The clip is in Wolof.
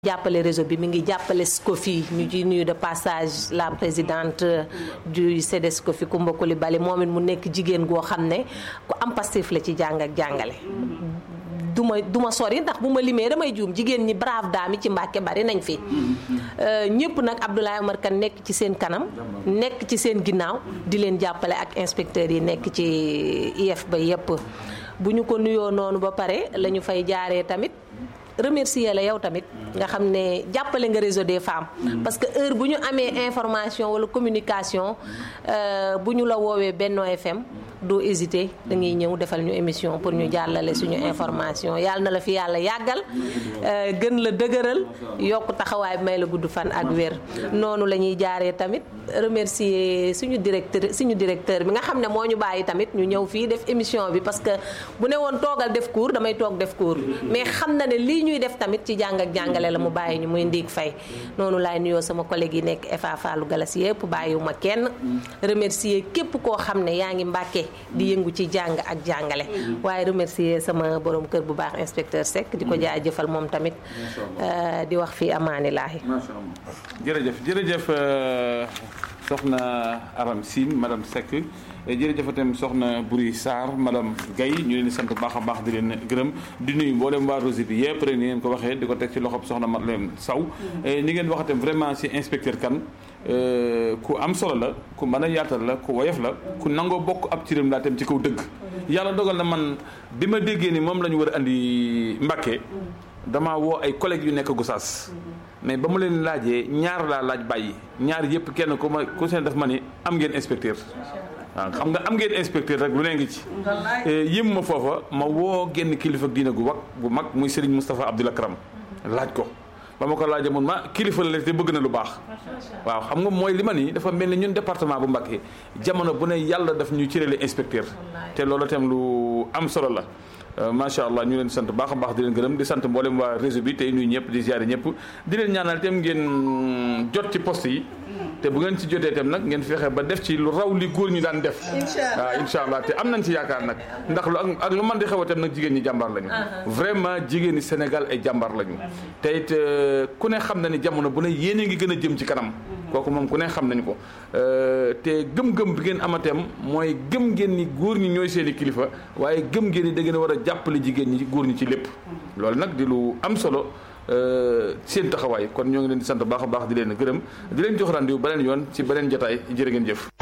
jàppale réseau bi mi ngi jàppale SCOFI ñu ci nuyu de passage la présidente du CDSCOFI Coumba Coulibaly moom it mu nekk jigéen goo xam ne ku am passif la ci jàng ak jàngale du ma du ma sori ndax bu ma limee damay juum jigéen ñi brave daami ci Mbàkke bari nañ fi ñëpp nag Abdoulaye Omar Kane nekk ci seen kanam nekk ci seen ginnaaw di leen jàppale ak inspecteurs yi nekk ci IEF ba yépp bu ñu ko nuyoo noonu ba pare la ñu fay jaaree tamit remercier la yow tamit nga xam ne jàppale nga réseau des femmes parce que heure bu ñu amee information wala communication bu ñu la woowee Benno FM doo hésiter da ngay ñëw defal ñu émission pour ñu jàllale suñu information yàlla na la fi yàlla yàggal gën la dëgëral yokk taxawaay bi may la gudd fan ak wér noonu la ñuy jaaree tamit remercier suñu directeur suñu directeur bi nga xam ne moo ñu bàyyi tamit ñu ñëw fii def émission bi parce que bu ne woon toogal def cours damay toog def cours mais xam na ne lii ñuy def tamit ci jàng ak jàngale la mu bàyyi ñu muy ndiig fay noonu laay nuyoo sama collègue yi nekk FA Fallou Galas yëpp bàyyiwuma kenn remercier képp koo xam ne yaa ngi Mbàkke di yëngu ci jàng ak jàngale waaye remercier sama borom kër bu baax inspecteur Seck di ko jaajëfal moom tamit di wax fii amaani laahi macha allah jërëjëf jërëjëf soxna Aram Sine madame Seck jërëjëf itam soxna Buri Sarr madame Gaye ñu leen di sant baax a baax di leen gërëm di nuyu mboolem waa Rosée bi yëpp rek ni ngeen ko waxee di ko teg ci loxob soxna Madeleine Saw ni ngeen wax itam vraiment si inspecteur Kane ku am solo la ku mën a yaatal la ku woyof la ku nangoo bokk ab ciram laa tam ci kaw dëgg yàlla dogal na man bi ma déggee ni moom la ñu war a andi Mbàkke damaa woo ay collègues yu nekk Gossas mais ba mu leen laajee ñaar laa laaj bàyyi ñaar yëpp kenn ku ma ku seen def ma ni am ngeen inspecteur waaw xam nga am ngeen inspecteur rek lu ne ngi ci yëm ma foofa ma woo genn kilifa ak diina gu wag bu mag muy Serigne Moustapha Abdoul Akram laaj ko ba ma ko laajee mun ma kilifa la te bëgg na lu baax waaw xam nga mooy li ma nii dafa mel ni ñun département bu Mbacké jamono bu ne yàlla daf ñu cërale inspecteur te loolu itam lu am solo la macha allah ñu leen sant baax a baax di leen gërëm di sant mboolem waa réseau bi tey nuyu ñëpp di ziare ñëpp di leen ñaanal itam ngeen jot ci poste yi te bu ngeen ci jotee itam nag ngeen fexe ba def ci lu raw li góor ñu daan def waaw incha allah te am nañ ci yaakaar nag ndax lu ak lu man di xew itam nag jigéen ñi jàmbaar lañu vraiment jigéen ñi Sénégal ay jàmbaar lañu te it ku ne xam na ni jamono bu ne yéen a ngi gën a jëm ci kanam kooku moom ku ne xam nañu ko te gëm-gëm bi ngeen amateem mooy gëm ngeen ni góor ñi ñooy seeni kilifa waaye gëm ngeen ni da ngeen a war a jàppale jigéen ñi góor ñi ci lépp loolu nag di lu am solo seen taxawaay kon ñoo ngi leen di sant baax a baax di leen gërëm di leen jox rendez-vous beneen yoon ci beneen jotaay jërë ngeen jëf